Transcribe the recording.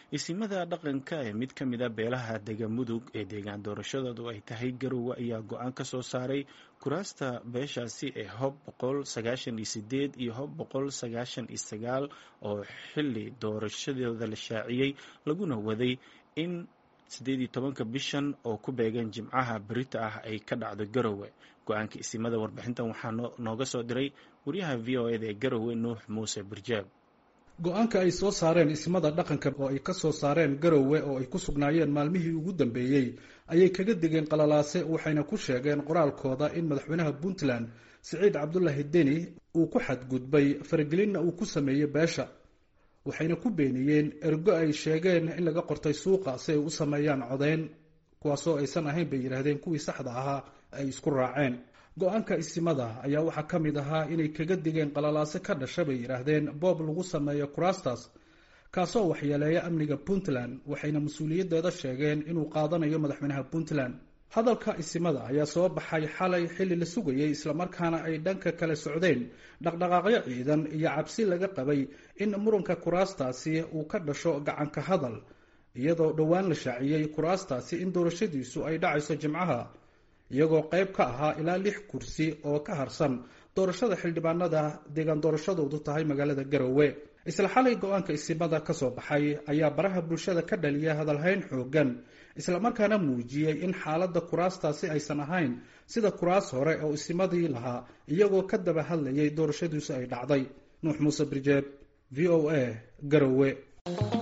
isimada dhaqanka ee mid ka mid a beelaha dega mudug ee deegaan doorashadoodu ay tahay garowe ayaa go-aan ka soo saaray kuraasta beeshaasi ee hob boqol sagaashan iyo sideed iyo hob boqol sagaashan iyo sagaal oo xili doorashadooda la shaaciyey laguna waday in siddeed iyo tobanka bishan oo ku beegan jimcaha berita ah ay ka dhacdo garowe go-aanka isimada warbixintan waxaa nooga soo diray wariyaha v o eda ee garowe nuux muuse burjaab go-aanka ay soo saareen ismada dhaqanka oo ay ka soo saareen garowe oo ay ku sugnaayeen maalmihii ugu dambeeyey ayay kaga degeen qalalaase waxayna ku sheegeen qoraalkooda in madaxweynaha puntland siciid cabdulaahi deni uu ku xadgudbay faragelinna uu ku sameeyey beesha waxayna ku beeniyeen ergo ay sheegeen in laga qortay suuqa si ay u sameeyaan codeyn kuwaasoo aysan ahayn bay yidhaahdeen kuwii saxda ahaa ay isku raaceen go-aanka isimada ayaa waxaa ka mid ahaa inay kaga digeen qalalaase ka dhasha bay yidhaahdeen boob lagu sameeyo kuraastas kaasoo waxyeeleeya amniga puntland waxayna mas-uuliyaddeeda sheegeen inuu qaadanayo madaxweynaha puntland hadalka isimada ayaa soo baxay xalay xilli la sugayay islamarkaana ay dhanka kale socdeen dhaqdhaqaaqyo ciidan iyo cabsi laga qabay in muranka kuraastaasi uu ka dhasho gacanka hadal iyadoo dhowaan la shaaciyey kuraastaasi in doorashadiisu ay dhacayso jimcaha iyagoo qayb ka ahaa ilaa lix kursi oo ka harsan doorashada xildhibaanada deegaan doorashadoodu tahay magaalada garowe isla xalay go-aanka isimada ka soo baxay ayaa baraha bulshada ka dhaliya hadalhayn xoogan islamarkaana muujiyey in xaaladda kuraastaasi aysan ahayn sida kuraas hore oo isimadii lahaa iyagoo ka daba hadlayay doorashadiisu ay dhacday nuux muuse birjeeb v o a garowe